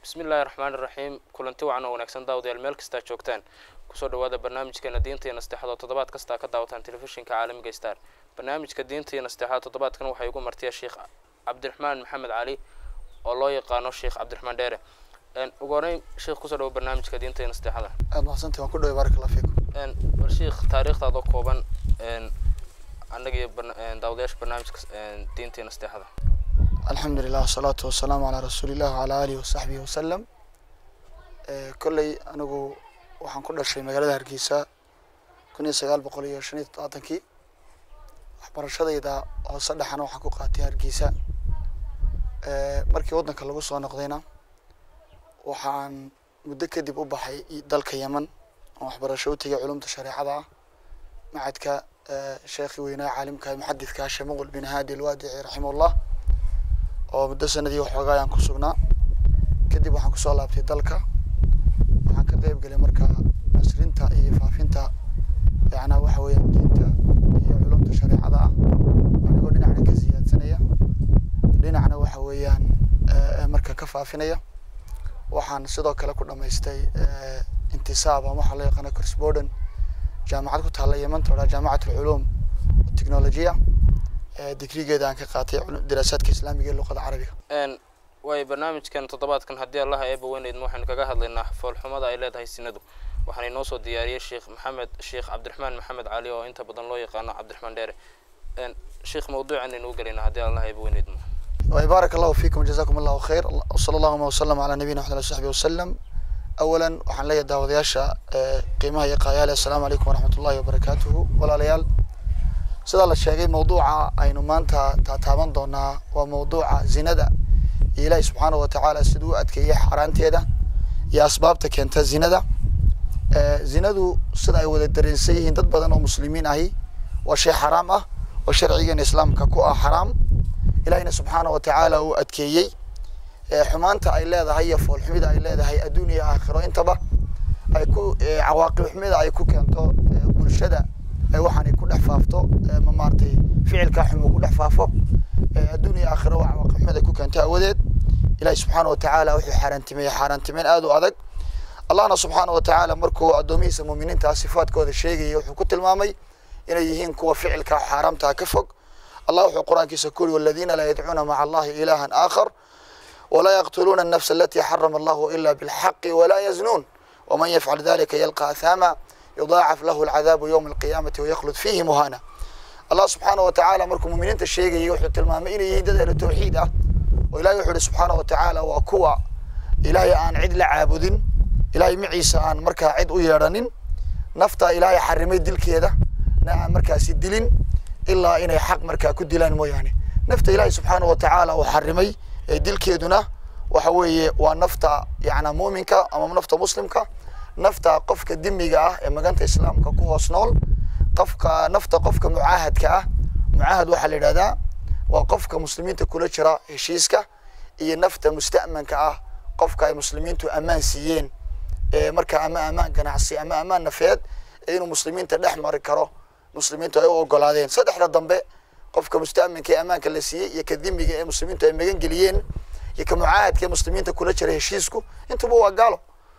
bismi illaahi raxmaani raxiim kulanti wacan oo wanaagsan daawadayaal meel kastaa joogtaan kusoo dhawaada barnaamijkeena diinta iyo nasteexada oo toddobaad kastaa ka daawataan telefishinka caalamiga star barnaamijka diinta iyo nasteexada toddobaadkan waxaa igu martiya sheekh cabdiraxmaan maxamed cali oo loo yaqaano sheekh cabdiraxmaan dheere ugu horeyn sheekh kusoo dhawo barnaamijka diinta iyo nasteexada aad mahadsantahi waan ku dhaway baarak allah fiikum bal sheekh taariikhdaadoo kooban annaga iyo daawadayaasha barnaamijka diinta iyo nasteexada alxamdu lilah wasalaatu wasalaamu calaa rasuulillah wacalaa aalihi wasaxbihi wasalam kolley anigu waxaan ku dhashay magaalada hargeysa kun iyo sagaal boqol iyo shan iyo toddobaatankii waxbarashadayda hoose dhexana waxaan ku qaatay hargeysa markii waddanka lagu soo noqdayna waxaan muddo kadib u baxay dalka yeman oon waxbarasho u tegay culumta shareecada ah macadka sheekhi weynaa caalimka muxadidka shamuqul bin haadi alwaadici raximahullah oo muddo sanadii waxoogaa ayaan ku sugnaa kadib waxaan kusoo laabtay dalka waxaan ka qeyb gelay marka nasrinta iyo faafinta yacnaa waxa weeyaan diinta iyo culumta shareecada ah anigoo dhinacna ka siyaadsanaya dhinacna waxa weeyaan marka ka faafinaya waxaan sidoo kale ku dhamaystay intisaab ama waxaa loo yaqaana corsborden jaamacad ku taalla yemanta odhaa jaamacat alculuum technologiya digrigeeda aan ka qaatay daraasaadka islaamiga ee luqada carabiga waayo barnaamijkan toddobaadkan haddii allaha eeba weyneyd waxaynu kaga hadlaynaa foolxumada ay leedahay sinadu waxaana inoo soo diyaariyey sheekh maxamed sheekh cabdiraxmaan maxamed cali oo inta badan loo yaqaano cabdiraxmaan dheere sheekh mawduucan aynu u gelaynaa haddii allaha eeba weyneyd waay baarak allahu fiikum jazakum allahu khayr wsala allahuma wasalam calaa nabiyina maxamed saxbi wasalam awalan waxaan leeyahay daawadayaasha qiimaha iyo qaayaale assalaamu calaykum waraxmat ullahi wabarakaatuhu walaalayaal sidaa la sheegay mawduuca aynu maanta taataaban doonaa waa mawduuca zinada iyo ilaahi subxaanahu watacaala siduu u adkeeyey xaaraanteeda iyo asbaabta keenta zinada zinadu sida ay wada dareensan yihiin dad badan oo muslimiin ahi waa shay xaraam ah oo sharcigeena islaamka ku ah xaraam ilahina subxaanahu watacaala uu adkeeyey xumaanta ay leedahay iyo foolxumida ay leedahay adduun iyo aakhiro intaba ay ku cawaaqib xumida ay ku keento bulshada waxaanay ku dhex faafto ma maaratay ficilkaa xum uu ku dhex faafo adduun iyo aakhiro waa cawaaqib xumid ay ku keento awadeed ilahi subxaana watacaala wuxuu xaaraantimeeyey xaaraantimeyn aada u adag allahna subxaana watacaala markuu addoomihiisa muuminiintaa sifaadkooda sheegayay wuxuu ku tilmaamay inay yihiin kuwa ficilkaa xaaraamtaa ka fog allah wuxuu qur-aankiisa ku yuri waladiina laa yadcuuna maca allahi ilahan aakhar walaa yaqtuluuna الnafsa alati xarama allahu ila bilxaqi walaa yaznuun waman yafcal dalika yalqa athama yudaacaf lahu alcadaabu yowma alqiyaamati wayaklud fiihi muhana allah subxaana watacaala markuu muminiinta sheegayay wuxuu tilmaamay inay yihiin dad ahlu tawxiid ah oo ilahay wuxu uhi subxaana watacaala waa kuwa ilaahay aan cid la caabudin ilahay maciisa aan markaa cid u yeedhanin nafta ilaahay xarimay dilkeeda na aan markaasi dilin ilaa inay xaq markaa ku dilaan mooyaane nafta ilaahay subxaana watacaala uu xarimay ee dilkeeduna waxa weeye waa nafta yacnaa muuminka ama nafta muslimka nafta qofka dimiga ah ee maganta islaamka ku hoos nool qofka nafta qofka mucaahadka ah mucaahad waxaa la yidhahdaa waa qofka muslimiinta kula jira heshiiska iyo nafta musta'manka ah qofka ay muslimiintu ammaan siiyeen ee markaa ama ammaan ganacsi ama ammaan nafeed inuu muslimiinta dhex mari karo muslimiintu ay u ogolaadeen saddexda dambe qofka musta'manka ee ammaanka la siiyey iyo ka dimiga ee muslimiintu ay magan geliyeen iyo ka mucaahadka ee muslimiinta kula jira heshiisku intuba waa gaalo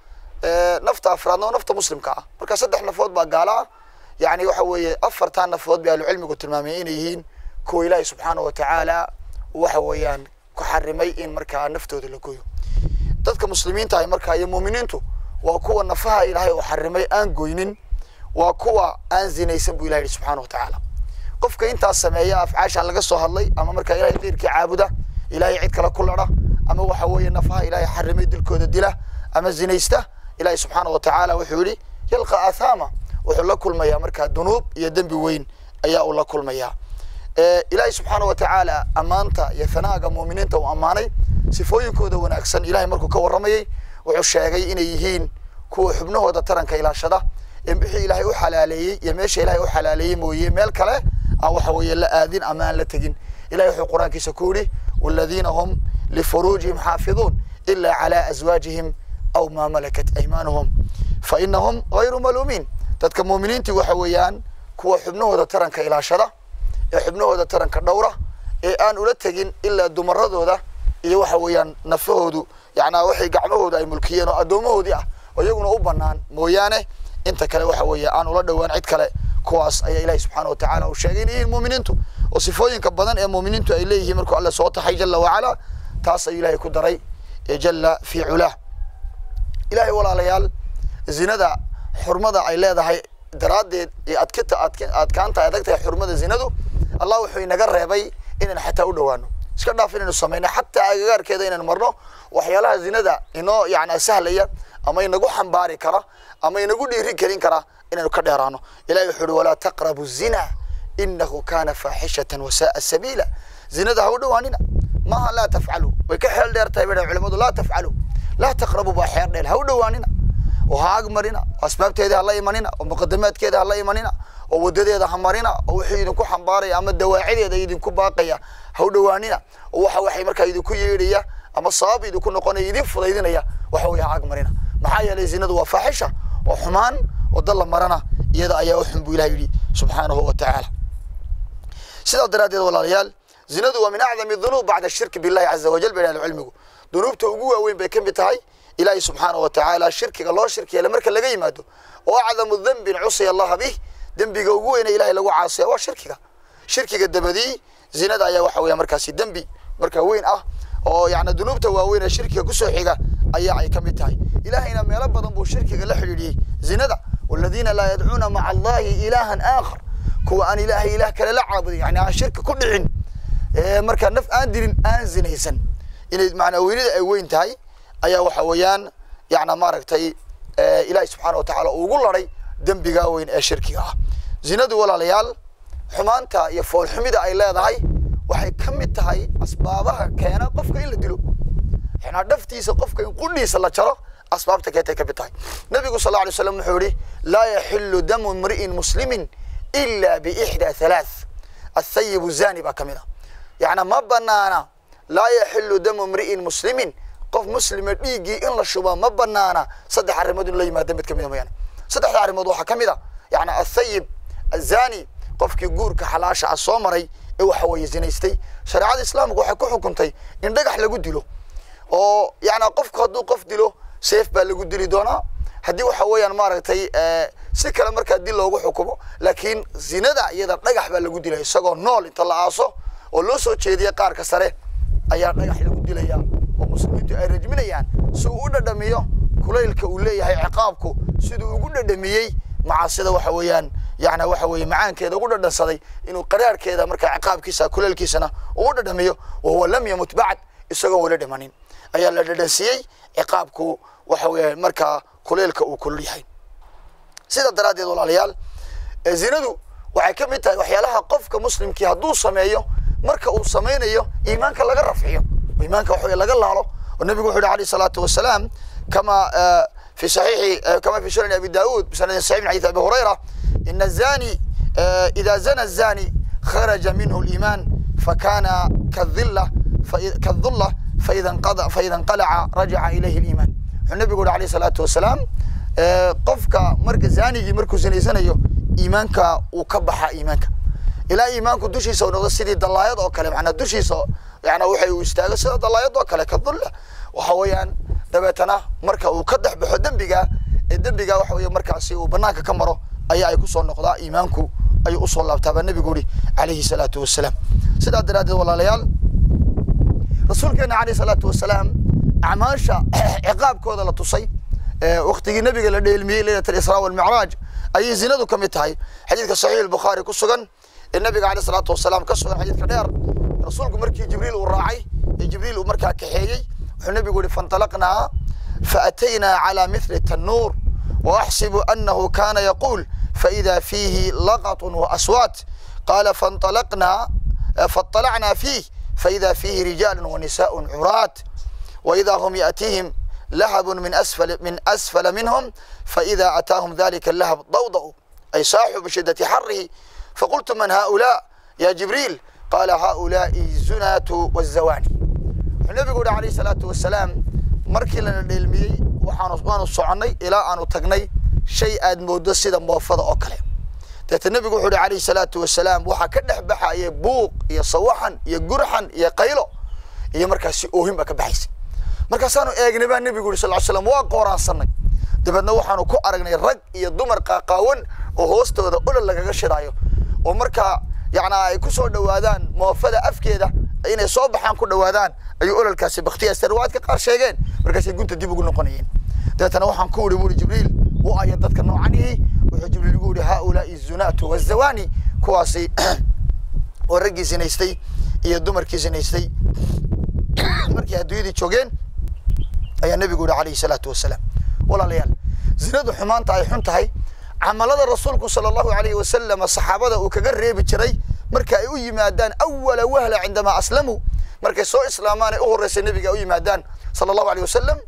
nafta afraadna waa nafta muslimka ah marka saddex nafood baa gaalo ah yani waxa weeye afartan nafood bay ahlucilmigu tilmaameen inay yihiin kuwa ilaahi subxaana watacaala waxa weeyaan ku xarimay in markaa naftooda la goyo dadka muslimiinta ah markaa iyo muuminiintu waa kuwa nafaha ilaahay uu xarimay aan goynin waa kuwa aan zinaysan buu ilahi yihi subxana watacaala qofka intaas sameeya afcaashan laga soo hadlay ama markaa ilahay keyrkii caabuda ilahay cid kale ku ladha ama waxa weeye nafaha ilaahay xarimay dilkooda dila ama zinaysta ilahi subxaana watacaala wuxuu yihi yalqa athama wuxuu la kulmayaa markaa dunuub iyo dembi weyn ayaa uu la kulmayaa ilaahay subxaana watacaala ammaanta iyo fanaaga muuminiinta uu ammaanay sifooyinkooda wanaagsan ilahay markuu ka warramayay wuxuu sheegay inay yihiin kuwa xubnahooda taranka ilaashada ee wixii ilaahay u xalaaleeyey iyo meesha ilahay u xalaaleeyey mooye meel kale aan waxa weeye la aadin ama aan la tegin ilahay wuxuu qur-aankiisa ku yidhi waladiina hum lifuruujihim xaafiduun ila calaa aswaajihim aw maa malakat aymaanuhum fa inahum gayru maluumiin dadka muuminiintii waxa weeyaan kuwa xubnahooda taranka ilaashada ee xubnahooda taranka dhowra ee aan ula tegin ilaa dumaradooda iyo waxa weeyaan nafahoodu yacnaa waxay gacmahooda ay mulkiyeen oo addoomahoodii ah oo iyaguna u bannaan mooyaane inta kale waxa weeye aan ula dhowaan cid kale kuwaas ayaa ilahi subxaana wa tacaala uu sheegay in yihiin muuminiintu oo sifooyinka badan ee muuminiintu ay leeyihiin markuu alle soo taxay jala wacala taas ayuu ilahay ku daray jala fii culaah ilahay walaalayaal zinada xurmada ay leedahay daraaddeed iyo adkita adkaanta ay adag tahay xurmada zinadu allah wuxuu inaga reebay inaan xataa u dhowaano iska dhaaf inaynu samayno xataa agagaarkeeda inaynu marno waxyaalaha zinada inoo yani sahlaya ama inagu xambaari kara ama inagu dhiiri gelin kara inaynu ka dheeraano ilahi wuxuu uhi walaa taqrabu zina inahu kana faaxishatan wasaaa sabiila zinada ha u dhowaanina maaha laa tafcalu way ka xeel dheer tahay bay culimadu laa tafcalu laa taqrabu baa xeer dheel ha u dhowaanina oo ha ag marina oo asbaabteeda ha la imanina oo muqadamaadkeeda ha la imanina oo wadadeeda ha marina oo wixii idinku xambaaraya ama dawaacideeda idinku baaqaya ha u dhowaanina oo waxa waxay markaa idinku yeedhaya ama sabab idinku noqonaya idin fudaydinaya waxa weye ha ag marina maxaa yeelay zinadu waa faaxisha oo xumaan oo dal la marana iyada ayaa u xun buu ilaha yidhi subxaanahu wa tacaala sidaa daraaddeed walaalayaal zinadu waa min acdami dunuub bacda shirki billahi caza wajal bay ahlu cilmigu dunuubta ugu waaweyn bay ka mid tahay ilaahi subxaanahu wa tacaala shirkiga loo shirkiyeele marka laga yimaado oo acdamu dembin cusiya allaha bih dembiga ugu weyne ilahay lagu caasiya waa shirkiga shirkiga dabadii zinada ayaa waxa weya markaasi dembi marka weyn ah oo yani dunuubta waaweyn ee shirkiga kusoo xiga ayaa ay ka mid tahay ilahayna meelo badan buu shirkiga la xidhiidhiyey zinada waladiina laa yadcuuna maca allahi ilaahan aakhar kuwa aan ilaahay ilaah kale la caabudin yani aan shirki ku dhicin markaa naf aan dilin aan zinaysan inay macnaa weynida ay weyn tahay ayaa waxa weeyaan yana maaragtay ilaahay subxaana wa tacaala ugu laday dembigaa weyn ee shirkiga ah zinadu walaalayaal xumaanta iyo foolxumida ay leedahay waxay ka mid tahay asbaabaha keena qofka in la dilo yanaa dhaftiisa qofka in qudhiisa la jaro asbaabta keentay ka mid tahay nabigu sal alay slam wuxuu yihi laa yaxilu damu imri'in muslimin ila biixdaa halaath athayibu zani baa ka mid a yacnaa ma banaana laa yaxilu damu imri'in muslimin qof muslima dhiiggii in la shuba ma banaana saddex arrimood in la yimaado mid kamida mooyaane saddexda arrimood waxaa ka mid a yani athayib azani qofkii guurka xalaasha ah soo maray ee waxa weeye zinaystay shareecada islaamku waxay ku xukuntay in dhagax lagu dilo oo yani qofku hadduu qof dilo seef baa lagu dili doonaa haddii waxa weeyaan maaragtay si kale markaa dil loogu xukumo laakiin zinada iyada dhagax baa lagu dilaya isagoo nool inta la aaso oo loo soo jeediya qaarka sare ayaa dhagax lagu dilaya oo muslimiintu ay rajminayaan si uu u dhadhamiyo kulaylka uu leeyahay ciqaabku siduu ugu dhadhamiyey macaasida waxa weeyaan yani waxa weeye macaankeeda ugu dhadhansaday inuu qaraarkeeda markaa ciqaabkiisa kulaylkiisana uu u dhadhamiyo wahuwa lam yamut bacd isagoo wala dhimanin ayaa la dhadhansiiyey ciqaabku waxa weeye markaa kulaylka uu kulul yahay sida daraaddeed walaalayaal zinadu waxay ka mid tahay waxyaalaha qofka muslimkii hadduu sameeyo marka uu samaynayo iimaanka laga rafciyo iimaanka waxa weye laga laalo oo nabigu wuxu yhi alayh الsalaatu wasalaam kama fi saxiixi kama fi sunan abi daud bisanadin saxix min xadith abi hurayra ina الzani ida zana الzani kharaja minhu اliiman fakana kadila kadula faida inqalaca rajaca ilayhi اliiman wuxuu nabigu uhi alayh الsalaatu wasalaam qofka marka zanigii markuu zinaysanayo iimaanka uu ka baxa iimaanka ilaa iimaanku dushiisa u noqdo sidii dalaayad oo kale manaa dushiisa yana waxay uu istaago sida dalaayad oo kale kadulla waxa weeyaan dabeetana marka uu ka dhex baxo dembiga ee dembiga waxa weye markaasi uu banaanka ka maro ayaa ay kusoo noqdaa iimaanku ayuu usoo laabtaa baa nabigu yihi calayhi salaatu wasalaam sidaa daraaddeed walaalayaal rasuulkeena alayh salaatu wasalaam acmaasha ciqaabkooda la tusay waktigii nabiga la dheelmiyey leylat alisraa walmicraaj ayay zinadu ka mid tahay xadiidka saxiix albukhaari ku sugan ee nabiga aleyh salaatu wasalaam ka sugan xadiidka dheer rasuulku markii jibriil uu raacay ee jibriil uu markaa kaxeeyey wuxuu nabigu yihi fainطalaqnaa faataynaa calى mithli tanuur waaxsibu anahu kana yaquul faida fiihi laqaط waaswaat qala fainطalaqnaa faاطalacnaa fiih faida fiihi rijaal wanisaء curaat waida hum yaأtiihim lahab min asfal min asfala minhum faida ataahum dalika lahab dawda'u ay saaxuu bishidati xarihi faqultu man haؤulaa ya jibriil qala haؤulaaءi zunatu wالzawani wuxuu nabigu yihi alayh الsalaatu wasalaam markii lana dheelmiyey waxaanu waanu soconnay ilaa aanu tagnay shay aad moodo sida moofada oo kale deeta nebigu wuxuu yihi alayh الsalaatu wasalaam waxaa ka dhex baxaya buuq iyo sawaxan iyo gurxan iyo qaylo iyo markaasi oohin baa ka baxaysay markaasaanu eegnay baa nebigu yuri sal ly slam waa qooraansanay dabeedna waxaanu ku aragnay rag iyo dumar qaaqaawan oo hoostooda olol lagaga shidaayo oo markaa yacnaa ay ku soo dhowaadaan moofada afkeeda inay soo baxaan ku dhowaadaan ayuu ololkaasi baktiyaasta riwaayadka qaar sheegeen markaasay gunta dib ugu noqonayeen dabeetana waxaan ku uri buuri jibriil u aya dadka noocanihi wuxuu jibriil igu yidhi haaulaai zunaatu wazawani kuwaasi oo raggii sinaystay iyo dumarkii sinaystay markay adduunyadii joogeen ayaa nebigu yihi calayhi salaatu wasalaam walaalayaal zinadu xumaanta ay xun tahay camalada rasuulku sala allahu alayhi wasalama saxaabada uu kaga reebi jiray marka ay u yimaadaan awala wahla cindamaa aslamuu markay soo islaamaan ee u horreysay nebiga ay u yimaadaan sala allahu alayh wasalam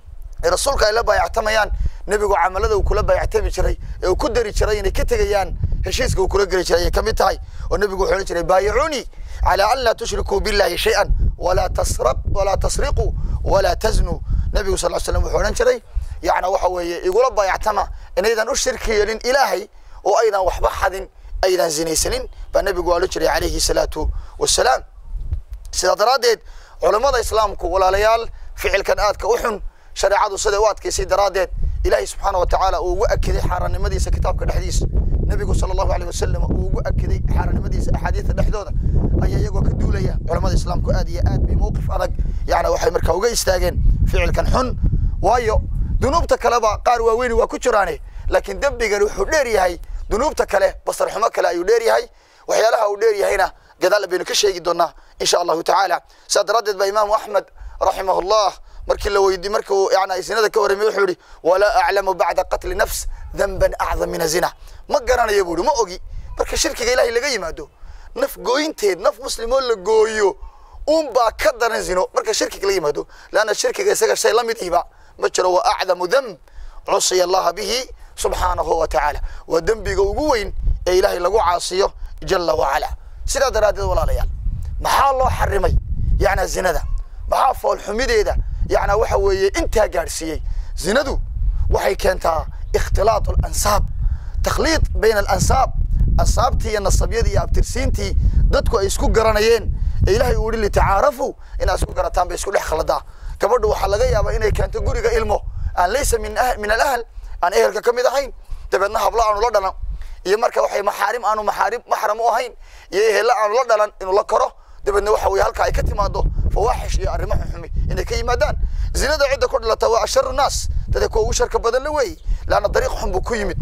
ee rasuulka ay la baayactamayaan nebigu camalada uu kula baayactami jiray ee uu ku dari jiray inay ka tegayaan heshiiska uu kula geli jiray ayay ka mid tahay oo nebigu wuxuu odhan jiray baayicuunii calaa an laa tushrikuu billahi shay-an walaa tasraq walaa tasriquu walaa taznuu nebigu sal ly slam wuxuu odhan jiray yacna waxa weeye igula baayactama inaydan u shirki yeelin ilaahay oo aydan waxba xadin aydan zinaysanin baa nebigu odhan jiray calayhi salaatu wasalaam sidaa daraaddeed culammada islaamku walaalayaal ficilkan aadka u xun shareecadu siday u adkaysay daraaddeed ilaahay subxaana wa tacaala uu ugu akiday xaaraannimadiisa kitaabka dhexdiisa nebigu sala allahu alayh wasalam uu ugu akiday xaaraannimadiisa axaadiista dhexdooda ayaa iyagoo ka duulaya culamada islaamku aad iyo aad bay mowqif adag yacni waxay markaa uga istaageen ficilkan xun waayo dunuubta kaleba qaar waaweyni waa ku jiraane laakiin dembigani wuxuu dheer yahay dunuubta kale basar xumo kale ayuu dheer yahay waxyaalaha uu dheer yahayna gadaal baynu ka sheegi doonaa insha allahu tacaala saa daraaddeed baa imaamu axmed raximahullah markii la weydi markii uu yani zinada ka warramay wuxuu yihi walaa aclamu bacda qatli nafs danban acdam min azina ma garanayo buu yihi ma ogi marka shirkiga ilahay laga yimaado naf gooyinteed naf muslimoo la gooyo un baa ka daran zino marka shirkiga la yimaado leanna shirkiga isaga shay la mid ihba ma jiro wa acdamu damb cusiya allaha bihi subxaanahu wa tacaala waa dembiga ugu weyn ee ilaahay lagu caasiyo jala wacala sidaa daraaddeed walaalayaal maxaa loo xarimay yacnaa zinada maxaa foolxumideeda yacnaa waxa weeye intaa gaadhsiiyey zinadu waxay keentaa ikhtilaat alansaab takhliid bayna alansaab ansaabtii iyo nasabyadii iyo abtirsiintii dadku ay isku garanayeen ee ilaahay uu yihi litacaarafu inaad isku garataan bay isku dhex khaldaa gabadhu waxaa laga yaabaa inay keento guriga ilmo aan laysa min min alahl aan ehelka ka mid ahayn dabeedna hablo aanu la dhalan iyo marka waxay maxaarim aanu maxaarim maxram u ahayn iyo ehella aanu la dhalan inuu la koro dabeedna waxa weye halka ay ka timaado fawaaxish iyo arrimo xunxumi inay ka yimaadaan zinada cidda ku dhalata waa asharu naas dada kuwa ugu sharka badan la weeye laanna dariiq xun buu ku yimid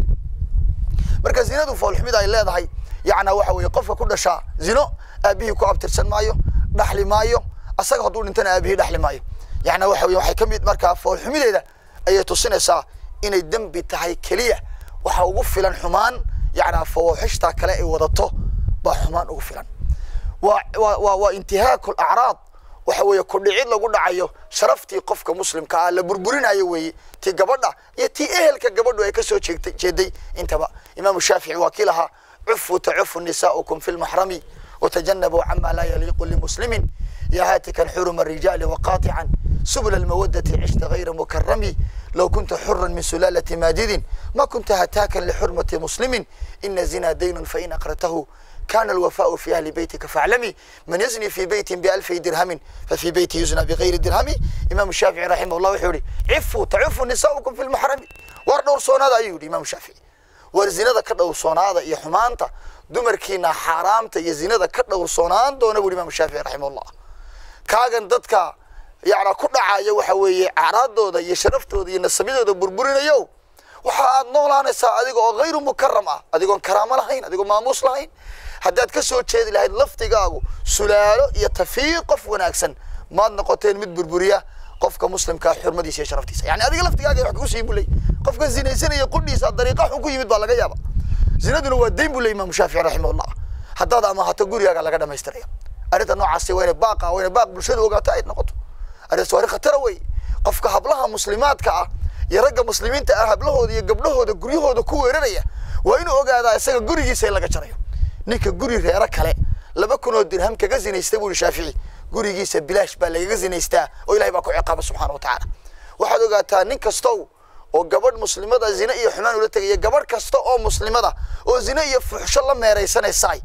marka zinadu foolxumida ay leedahay yacnaa waxa weeye qofka ku dhashaa zino aabihii ku abtirsan maayo dhaxli maayo asaga hadduu dhintana aabihii dhaxli maayo yacnaa waxa weye waxay ka mid markaa foolxumideeda ayay tusinaysaa inay dembi tahay keliya waxa ugu filan xumaan yacnaa fawaaxishta kale ay wadato baa xumaan ugu filan waa waa waa waa intihaaku lacraad waxa weeye kudhicid lagu dhacayo sharaftii qofka muslimka ah la burburinayo weeye tii gabadha iyo tii ehelka gabadhu ay kasoo jeegtay jeeday intaba imaamu shaafici waa kii lahaa cufu tacufu nisaa'ukum fi lmaxrami وتجنبوا عما لا يليق لمسلم يا هاتكا حرم الرجال وقاطعا سبل المودة عشت غير مكرم لو كنت حرا من سلالة ماجد ما كنت هتاكا لحرمة مسلم إن زنا دين فإن أقرته كان الوفاء في أهل بيتك فاعلمي من يزني في بيت بألف درهم ففي بيته يزنى بغير درهم إمام الشافعي رحمه الله وحوري عفوا تعفوا نساؤكم في المحرم وردور صونادا أيودي إمام الشافعي warzinada ka dhowrsoonaada iyo xumaanta dumarkiina xaaraamta iyo zinada ka dhowrsoonaan doona buri imaamu shaafici raximahullah kaagan dadka yacnaa ku dhacaya waxa weeye acraadooda iyo sharaftooda iyo nasabyadooda burburinayo waxa aad noolaanaysaa adiga oo hayru mukaram ah adigoon karaamo lahayn adigoo maamuus lahayn haddaad ka soo jeedi lahayd laftigaagu sulaalo iyo tafiiq qof wanaagsan maad noqoteen mid burburiya qofka muslimkaa xurmadiisa iyo sharaftiisa yani adiga laftigaaga wax kusii bulay qofka zinaysanaya qudhiisa dariiqa xun ku yimid baa laga yaaba zinaduna waa dayn buu ley imaamu shaafici raximahullah haddaad amaahato gurigaaga laga dhamaystiraya arrinta noocaasi waa inay baaqa waa inay baaq bulshada ogaato ay noqoto arrintaas waa arrin khatara wey qofka hablaha muslimaadka ah iyo ragga muslimiinta ah hablahooda iyo gabdhahooda guryahooda ku weeraraya waa inuu ogaadaa isaga gurigiisa in laga jarayo ninka guri reero kale laba kun oo dirham kaga zinaystay buu shaafici gurigiisa bilaash baa lagaga zinaystaa oo ilahay baa ku ciqaaba subxana wa tacaala waxaad ogaataa nin kastow oo gabadh muslimada zine iyo xumaan ula tegaya gabadh kasta oo muslimada oo zine iyo fuxsho la meeraysanaysaay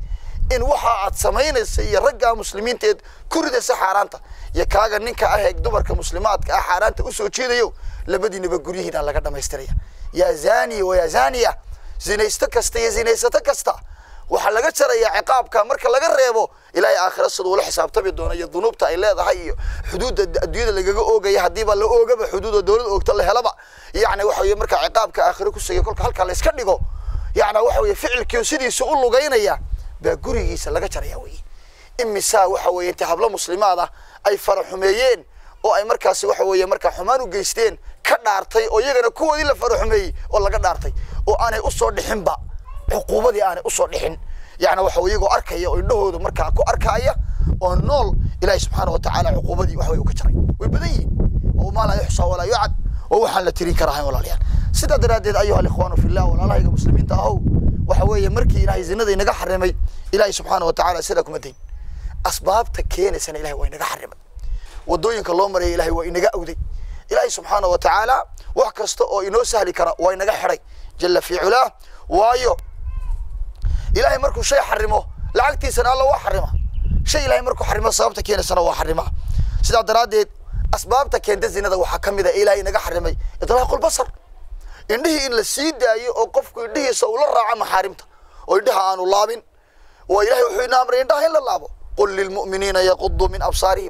in waxa aad samaynaysa iyo raggaa muslimiinteed ku ridaysa xaaraanta iyo kaaga ninka ah ee dumarka muslimaadka ah xaaraanta usoo jeedayo labadiinaba guryihiina laga dhamaystiraya yaa zaniya wa yaa zaniya zinaysto kasta iyo zinaysato kasta waxaa laga jarayaa ciqaabka marka laga reebo ilaahay aakhira siduu ula xisaabtami doono iyo dunuubta ay leedahay iyo xuduudda adduunyada lagaga oogaya haddiiba la oogaba xuduuda dowlada oogta la helaba yacni waxa weye marka ciqaabka aakhiro ku segay kolka halkaa la iska dhigo yacni waxa weye ficilkii sidiisa u lugaynaya baa gurigiisa laga jaraya weye imisaa waxa weye inta hablo muslimaad ah ay fara xumeeyeen oo ay markaasi waxa weeye markaa xumaan u geysteen ka dhaartay oo iyagana kuwoodii la fara xumeeyey oo laga dhaartay oo aanay usoo dhixinba cuquubadii aanay usoo dhixin yani waxa iyagoo arkaya oo indhahooda markaa ku arkaya oo nool ilaahi subxaana wa tacaala cuquubadii wax way u ka jaray way badan yihiin oo maa laa yuxsaa walaa yucad oo waxaan la tirin karahayn walaalayaal sidaa daraaddeed ayuha alikhwaanu fillah walaalahayga muslimiinta ahow waxa weeye markii ilaahay zinada inaga xarimay ilaahi subxaana wa tacaala sidaa kuma dayn asbaabta keenaysana ilahay waa inaga xarimay wadooyinka loo maraya ilahay waa inaga awday ilaahay subxaana wa tacaala wax kasta oo inoo sahli kara waa inaga xidhay jala fi culaah waayo ilahay markuu shay xarimo lacagtiisana alla waa xarima shay ilahay markuu xarimo sababta keenaysana waa xarima sidaa daraaddeed asbaabta keenta zinada waxaa ka mid a ilahay inaga xarimay idlaaqulbasar indhihii in la sii daayo oo qofku indhihiisa ula raaco maxaarimta oo indhaha aanu laabin waa ilahay wuxuu ina amray indhaha in la laabo qul lilmu'miniina yaquduu min absaarihim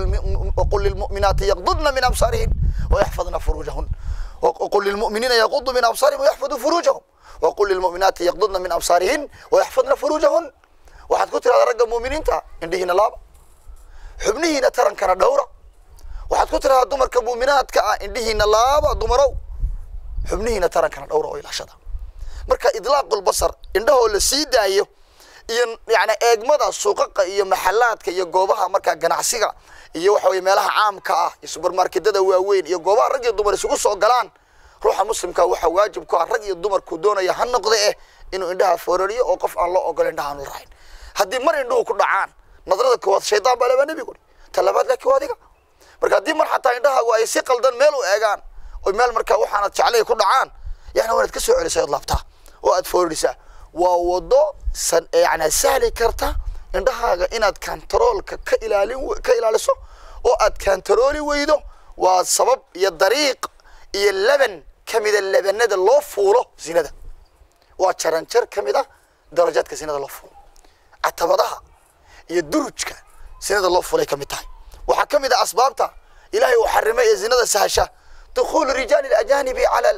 waqul lilmu'minaati yaqdudna min absaarihim wayaxfadna furuujahun وقل للمؤمنين يغضوا من أبصارهم ويحفظوا فروجهم وقل للمؤمنات يغضضن من أبصارهن ويحفظن فروجهن waxaad ku tirahdaa ragga muuminiinta indhihiina laaba xubnihiina tarankana dhowra waxaad ku tirahdaa dumarka muuminaadka ah indhihiina laaba dumarow xubnihiina tarankana dhowra oo ilaashada marka idlaaqulbasar indhahoo la sii daayo iyo yani eegmada suuqaqa iyo maxalaadka iyo goobaha markaa ganacsiga iyo waxa weye meelaha caamka ah iyo subermarketada waaweyn iyo goobaha rag iyo dumar isugu soo galaan ruuxa muslimka waxaa waajib ku ah rag iyo dumarku doonaya ha noqde eh inuu indhaha foorariyo oo qof aan loo ogolo indhaha aan la rahayn haddii mar indhuhu ku dhacaan nadrada koowaad shaydaan baa labaa nebigu ta labaad laakiin waa adiga marka haddii mar xataa indhahaagu ay si qaldan meel u eegaan oy meel markaa waxaanad jeclay ku dhacaan yani waanaad ka soo celisay ood laabtaa oo aad foorarisaa waa wado san yani sahli karta indhahaaga inaad kantaroolka ka ilaalin ka ilaaliso oo aad kantarooli weydo waa sabab iyo dariiq iyo leban ka mida lebanada loo fuulo zinada waa jaranjar ka mid a darajaadka zinada loo fuulo catabadaha iyo durujka zinada loo fuulay ka mid tahay waxaa ka mid a asbaabta ilahay uu xarimay ee zinada sahasha dukhuulu rijaali alajaanibi cala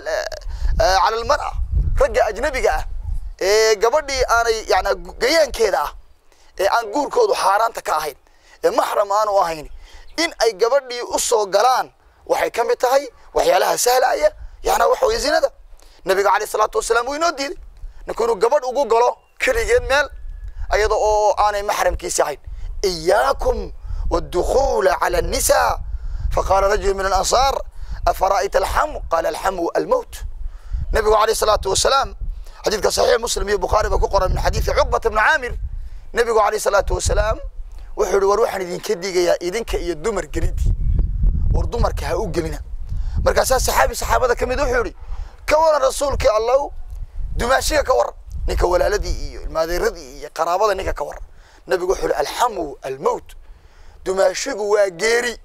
cala almar'a ragga ajnabiga ah ee gabadhii aanay yani gayaankeeda ah ee aan guurkoodu xaaraanta ka ahayn ee maxram aanu ahayn in ay gabadhii u soo galaan waxay ka mid tahay waxyaalaha sahlaya yana waxa weye zinada nabiga caleyh isalaatu wasalaam wuu inoo diiday ninku inuu gabadh ugu galo keligeed meel ayada oo aanay maxramkiisi ahayn iyaakum wاdukhuula cala الnisa faqala rajulu min alansaar afara'ayta alxamu qala alxamu almowt nabigu caleyh isalaatu wasalaam xadiidka saxiix muslim iyo bukhaari ba ku qoran min xadiidi cuqbata bni caamir nabigu caleyh isalaatu wasalaam wuxuu yihi war waxaan idinka digayaa idinka iyo dumar gelidii war dumarka ha u gelina markaasaa saxaabi saxaabada ka mid wuxuu yihi ka waran rasuulkii allow dumaashiga ka waran ninka walaaladii iyo ilmaadeeradii iyo qaraabada ninka ka waran nabigu wuxuu yihi alxamu almowt dumaashigu waa geeri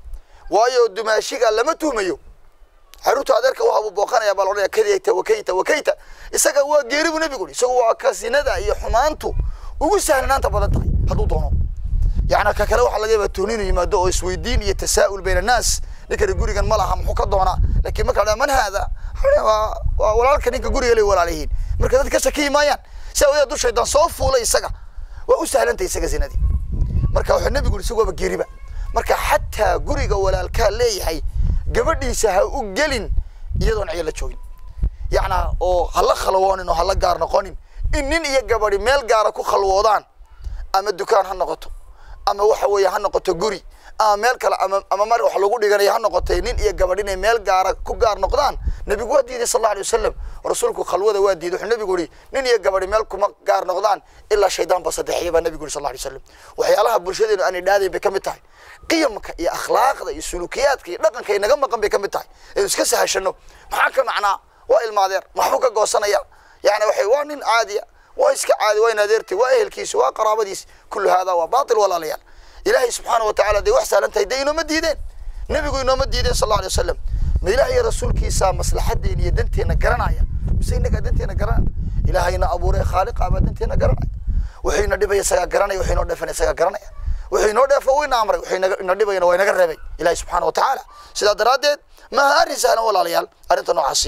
waayo dumaashiga lama tuhmayo xaruurta adeerka waxa buu booqanaya baa laodhanaya kadayta wakayta wakayta isaga waa geeri buu nabigu yihi isagu waa kasinada iyo xumaantu ugu sahlanaanta badan tahay hadduu doono yani ka kale waxaa laga yaaba tuhni inuu yimaado oo isweydiin iyo tasaa'ul bayna annaas ninkani gurigan ma laha muxuu ka doonaa lakin marka la man haada waa waa walaalka ninka guriga lay walaalayihiin marka dad ka shakiyi maayaan si awgeed du shaydaan soo fuulay isaga waa u sahlantay isaga zinadii marka wuxuu nabigu yihi isagu waaba geeriba marka xataa guriga walaalkaa leeyahay gabadhiisa ha u gelin iyadoon ciyo la joogin yacnaa oo hala khalwoonin oo hala gaar noqonin in nin iyo gabadi meel gaara ku khalwoodaan ama dukaan ha noqoto ama waxa weeye ha noqoto guri ama meel kale ama ama mar wax lagu dhiganayo ha noqotay nin iyo gabadh inay meel gaara ku gaar noqdaan nabigu waa diiday sal alla alay wasalam rasuulku khalwada waa diiday wuxuu nabigu yihi nin iyo gabadhi meel kuma gaar noqdaan ilaa shaydaan ba sadexiya baa nabigu yihi sal alla alay wasalam waxyaalaha bulshadeenu aanay dhaadayn bay ka mid tahay qiyamka iyo akhlaaqda iyo sulukiyaadka iyo dhaqanka ay naga maqan bay ka mid tahay aynu iska sahashano maxaa ka macnaa waa ilmaadeer maxbuu ka goosanaya yani waxay waa nin caadiya waa iska caadi waa in adeertay waa ehelkiisa waa qaraabadiisa kullu haadaa waa baatil walaalayaal ilaahay subxaana wa tacaala dee wax saalan tahay dee inooma diideen nebigu inooma diideen sal alla alay wasalam ma ilaah iyo rasuulkiisa maslaxadeena iyo danteena garanaya mise inagaa danteena garanaya ilaahayna abuuray khaaliqa baa danteena garanaya wuxuu ina dhibaya isagaa garanaya wuxuu inoo dheefana isagaa garanaya wuxuu inoo dheefo wuu ina amray wuxuu inaga- ina dhibayana waa inaga reebay ilahi subxaana wa tacaala sidaa daraaddeed maaha arrin sahlan walaalayaal arrinta noocaasi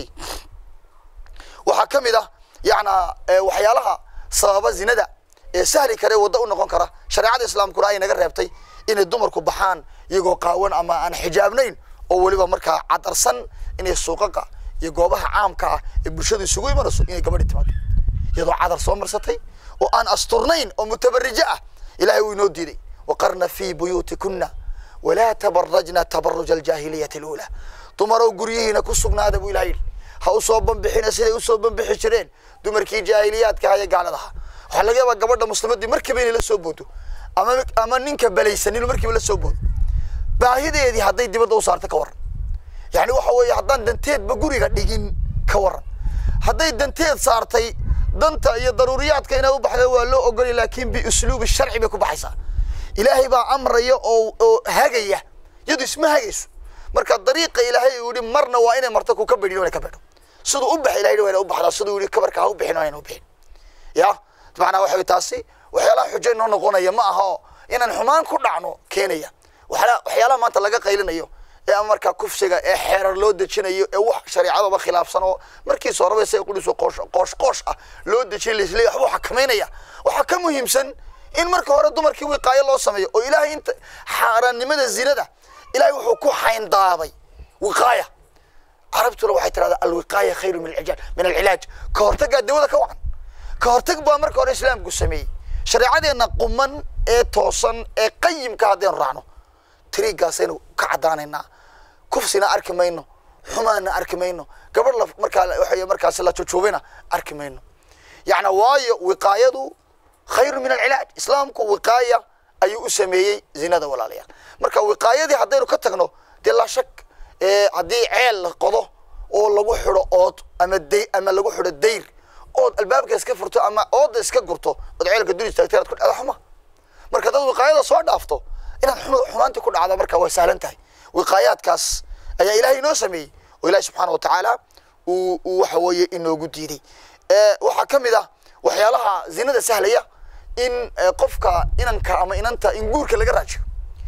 waxaa ka mid ah yacnaa eh, waxyaalaha sababa zinada ee sahli kare waddo u noqon kara shareecada islaamkuna ay naga reebtay inay dumarku baxaan iyagoo qaawan ama aan xijaabnayn oo weliba markaa cadarsan inay suuqaqa iyo goobaha caamka ah ee bulshadu isugu imanayso inay gabadhi timaado iyadoo cadar soo marsatay oo aan asturnayn oo mutabarijo ah ilahay wuu inoo diiday waqarna fii buyuutikuna walaa tabarajna tabaruja aljaahiliyati aluulaa dumarow guryihiina ku sugnaada buu ilahay yidhi ha usoo banbixina siday usoo banbixi jireen dumarkii jaahiliyaadka ahaa ee gaaladaha waxaa laga yaabaa gabadha muslimadii markiiba inay la soo boodo ama ama ninka balaysan inuu markiiba la soo boodo baahideedii hadday dibadda u saarto ka waran yani waxa weeye haddaan danteedba guriga dhigin ka waran hadday danteed saartay danta iyo daruuriyaadka inay u baxda waa loo ogolay laakiin biusluubi sharci bay ku baxaysaa ilaahay baa amraya oo oo hagaya iyadu isma hagayso marka dariiqa ilaahay uu yihi marna waa inay marto ku ka bedhin waa inay ka bedho siduu u bax ilahay waa inay u baxdaa siduu yihi kabarka ha u bixin waa inay u bixin ya macnaa waxa wey taasi waxyaalaha xujo inoo noqonaya ma aha oo inaan xumaan ku dhacno keenaya waxyaala- waxyaalaha maanta laga qaylinayo ee ama markaa kufsiga ee xeerar loo dejinayo ee wax shareecadaba khilaafsan oo markiisa horeba isaga qudhiso qoosh qoosh qoosh ah loo dejin laisleeya waxbuu xakamaynaya waxaa ka muhiimsan in marka hore dumarkii wiqaayo loo sameeyo oo ilaahay inta xaaraannimada zinada ilaahay wuxuu ku xayndaabay wiqaaya carabtuna waxay tirahdaa alwiqaaya khayru min alcilaaj min alcilaaj ka hortaggaa dawada ka wacan ka hortag baa marka hore islaamku sameeyey shareecadeenna quman ee toosan ee qayimka haddaynu raacno tiriiggaasaynu ka caddaanaynaa kufsina arki mayno xumaana arki mayno gabadh la markaa waxay markaasi la jujuubina arki mayno yacni waayo wiqaayadu khayru min alcilaaj islaamku wiqaaya ayuu u sameeyey zinada walaalayaal marka wiqaayadii haddaynu ka tagno dee laa shak ee haddii ceel la qodo oo lagu xidho ood ama day ama lagu xidho dayr ood albaabka iska furto ama ooda iska gurto ood ceelka dul istaagtay inaad ku dhacdo xuma marka dad wiqaayada soo dhaafto inaad xuma xumaantii ku dhacdo marka way sahlan tahay wiqaayaadkaas ayaa ilaahay inoo sameeyey oo ilaahi subxaana wa tacaala uu uu waxa weeye inoogu diiday ee waxaa ka mid ah waxyaalaha zinada sahlaya in eh, qofka inanka ama inanta in guurka laga raajiyo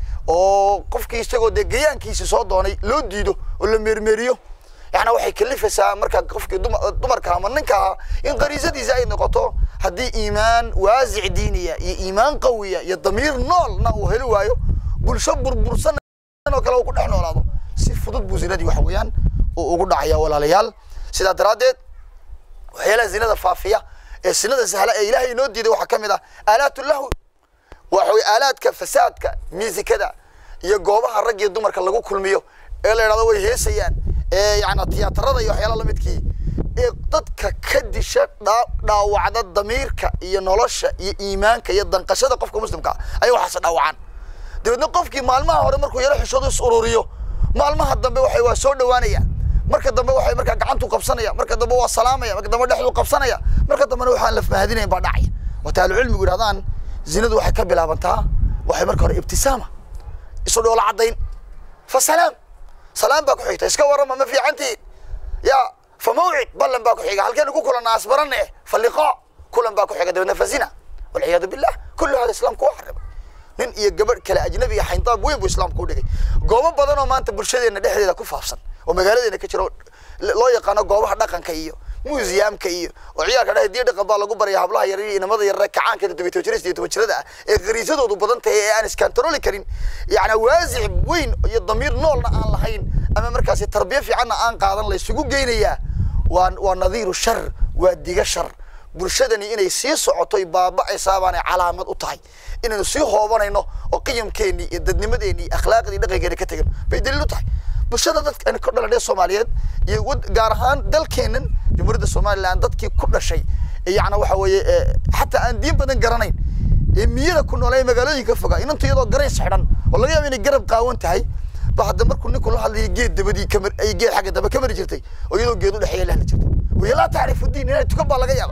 oo qofkii isagoo dee gayaankiisi soo doonay loo diido oo la meermeeriyo yacni waxay kalifaysaa marka qofkii duma- dumarka ama ninka ahaa in qariisadiisa ay noqoto haddii iimaan waasic diiniya iyo iimaan qawiya iyo damiir noolna uu heli waayo bulsho burbursan oo kale uu ku dhex noolaado si fudud buu zinadii waxa weeyaan uu ugu dhacaya walaalayaal sidaa daraaddeed waxyaalaha zinada faafiya ee sinada sahla ee ilaahay inoo diiday waxaa ka mid ah aalaatu lahwi waxa weye aalaadka fasaadka miisikada iyo goobaha rag iyo dumarka lagu kulmiyo ee la idhahdo way heesayaan ee yacni tiyaatarada iyo waxyaalaha lamidkii ee dadka ka disha dhaa dhaawacda damiirka iyo nolosha iyo iimaanka iyo danqashada qofka muslimka ah ayay waxaas dhaawacaan dabeedna qofkii maalmaha hore markuu yaro xishoodo is ururiyo maalmaha dambe waxay waa soo dhawaanaya marka dambe waxay markaa gacantu qabsanaya marka dambe waa salaamaya marka dambe dhexdu qabsanaya marka dambena waxaan la mahadinayn baa dhacaya wata ahlucilmigu yidhahdaan zinadu waxay ka bilaabantaa waxay marka hore ibtisaama isu dhoola caddayn fa salaam salaam baa ku xigta iska warrama ma fiicantihiin ya fa mawcid ballan baa ku xiga halkeenu ku kulanaa asbarane fa liqaa kulan baa ku xiga dabeedna fa zina walciyaadu billah kullu hada islaamku waa xarimay nin iyo gabadh kale ajnabi iyo xayndaab weyn buu islaamku u dhigay goobo badan oo maanta bulshadeena dhexdeeda ku faafsan oo magaaladeena ka jiro loo yaqaano goobaha dhaqanka iyo muusiyamka iyo oo ciyaalka dhehe diya dhaqan baa lagu baraya hablaha yar iyo inamada yarre kacaanka todobiy toban jirista iyo toban jirada ah ee khariisadoodu badan tahay ee aan iskantarooli karin yacni waasic weyn iyo damiir noolna aan lahayn ama markaasi tarbiya fiicanna aan qaadan la isugu geynayaa waa waa nadiiru shar waa diga shar bulshadani inay sii socotoy baaba'aysaa baanay calaamad u tahay inaynu sii hoobanayno oo qiyamkeennii iyo dadnimadeenii iyo akhlaaqdii dhaqankeena ka tegin bay daliil u tahay bulshada dadka ka dhaladhee soomaaliyeed iyo wad gaar ahaan dalkeennan jamhuuriyadda somaliland dadkii ku dhashay ee yacni waxa weeye ee xataa aan diin badan garanayn ee miyada ku nool ee magaalooyinka fogaa inantu iyadoo garays xidhan oo laga yaabo inay garab qaawan tahay ba hadda markuu ninku la hadlayo geed dabadii kamar ay geed xagga dambe ka mari jirtay oo iyadoo geed u dhexeeya la hadli jirtay waya laa tacrifu diin inay tukan baa laga yaaba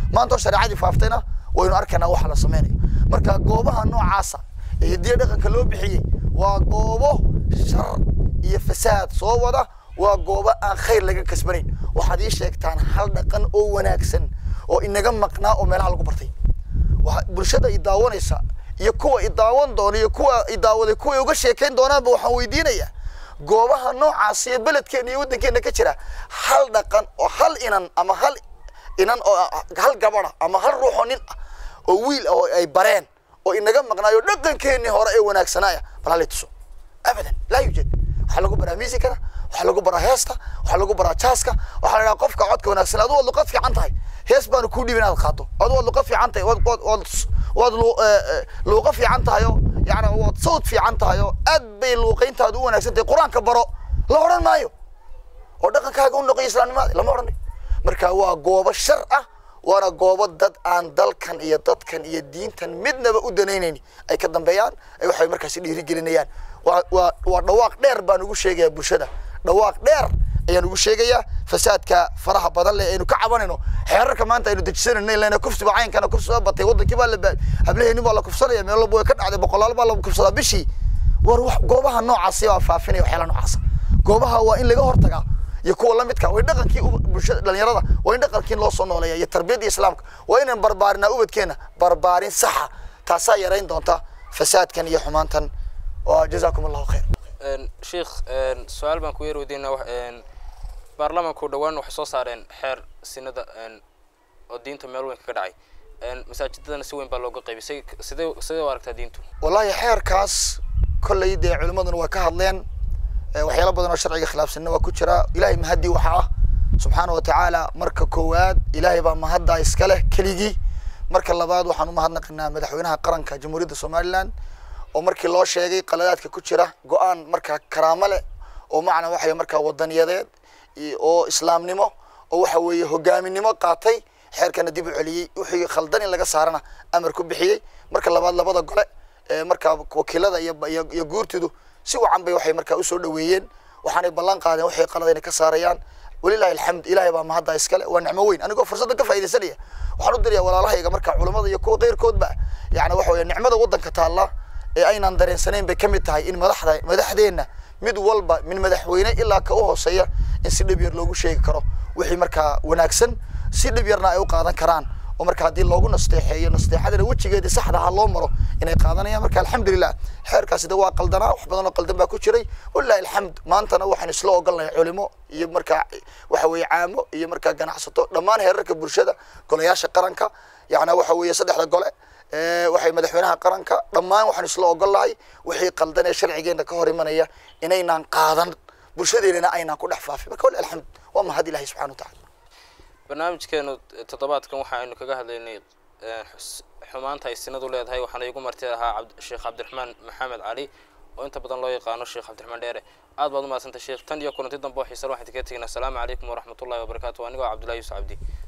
maanta oo shareecadii faaftayna waynu arkaynaa waxa la samaynayo marka goobaha noocaasa ee hidiya dhaqanka loo bixiyey waa goobo shar iyo fasaad soo wada waa goobo aan khayr laga kasbanayn waxaad ii sheegtaan hal dhaqan oo wanaagsan oo inaga maqnaa oo meelaha lagu bartay bulshada i daawanaysa iyo kuwa i daawan doona iyo kuwa i daawaday kuwa uga sheekayn doonaanba waxaan weydiinayaa goobaha noocaas iyo beledkeena iyo waddankeena ka jira hal dhaqan oo hal inan ama hal inan oo hal gabada ama hal ruuxoo nin ah oo wiil oo ay bareen oo inaga maqnaayo dhaqankeenii hore ee wanaagsanaaya bal halay tuso abadan laa yuujad waxaa lagu baraa miisikana waxaa lagu baraa heesta waxaa lagu baraa jaaska waxaa la dhahaa qofka codka wanaagsan adu waad luqad fiican tahay hees baanu kuu dhibin inaad qaado adu waad luqad fiican tahay waad waad waad waad luuqa fiican tahay oo yani waad sawd fiican tahay oo aad bay luuqayntaadu u wanaagsan tahay qur-aanka baro la odhan maayo oo dhaqankaaga u noqoy islaamnimaada lama odhanayo marka waa goobo shar ah waana goobo dad aan dalkan iyo dadkan iyo diintan midnaba u danaynayni ay ka dambeeyaan ay waxay markaasi dhiirigelinayaan waa waa waa dhawaaq dheer baan ugu sheegayaa bulshada dhawaaq dheer ayaan ugu sheegayaa fasaadka faraha badan leh aynu ka cabanayno xeerarka maanta aynu dejisanayno ilaa kufsiba caynkana kufsiba batay wadankii baa la hablaheeni baa la kufsanaya meel walba way ka dhacday boqolaal baa la kufsadaa bishii war wax goobaha noocaasi baa faafinaya waxyaala noocaasa goobaha waa in laga hortagaa iyo kuwa la midka way dhaqankii bulshada dhalinyarada waa in dhaqankii loo soo nooleeya iyo tarbiyadda islaamka waa inaan barbaarinaa ubadkeena barbaarin saxa taasaa yarayn doonta fasaadkan iyo xumaantan jazaakum allahu khayr sheikh su-aal baan ku yar weydiinaa baarlamaanku dhowaan waxay soo saareen xeer sinada oo diinta meel weyn kaga dhacay masaajidadana si weyn baa looga qaybisay sidee sidee u aragtaa diintu wallahi xeerkaas kolley dee culimmaduna waa ka hadleen waxyaalo badan oo sharciga khilaafsanna waa ku jira ilahay mahadii waxa ah subxaana wa tacaala marka koowaad ilaahay baa mahaddaa iska leh keligii marka labaad waxaan u mahadnaqinaa madaxweynaha qaranka jamhuuriyadda somaliland oo markii loo sheegay qaladaadka ku jira go-aan markaa karaamo leh oo macna waxay markaa wadaniyadeed oo islaamnimo oo waxa weeye hogaaminimo qaatay xeerkana dib u celiyey wixii khaldan in laga saarana amar ku bixiyey marka labaad labada gole markaa wakiilada iyo iyo guurtidu si wacan bay waxay markaa usoo dhaweeyeen waxaanay ballan qaadeen waxay qaladayna ka saarayaan walilahi alxamd ilahay baa mahadda iskale waa nicmo weyn anigoo fursadda ka faaidaysanaya waxaan u diraya walaalahayga markaa culamada iyo kuwa keyrkoodba yani waxa weeye nicmada waddanka taalla ee aynaan dareensanayn bay ka mid tahay in madaxda madaxdeenna mid walba min madaxweyne ilaa ka u hooseeya in si dhib yar loogu sheegi karo wixii markaa wanaagsan si dhib yarna ay u qaadan karaan oo marka haddii loogu nasteexeeyo nasteexadana wejigeedii saxda ha loo maro inay qaadanayaan marka alxamdulilah xeerkaasi de waa qaldanaa wax badan oo qaldan baa ku jiray walilahi alxamd maantana waxaan isla ogolnahay culimo iyo markaa waxa weeye caamo iyo markaa ganacsato dhammaan heerarka bulshada golayaasha qaranka yacnaa waxa weeye saddexda gole waxay madaxweynaha qaranka dhammaan waxaan isla ogolnahay wixii qaldan ee sharcigeena ka hor imanaya inaynaan qaadan bulshadeennana aynaan ku dhex faafin marka wali alxamd waa mahad ilahi subxana wa tacala barnaamijkeenu toddobaadkan waxa aynu kaga hadlaynay xumaanta ay sinadu leedahay waxaana igu marti ahaa sheekh cabdiraxmaan maxamed cali oo inta badan loo yaqaano sheekh cabdiraxmaan dheere aad baad umahadsantay sheekh tan iyo kulanti dambe oo xiisan waxaan idinkaga teginaa asalaamu calaykum waraxmatullahi wabarakaatu anigoo cabdullahi yuusuf cabdi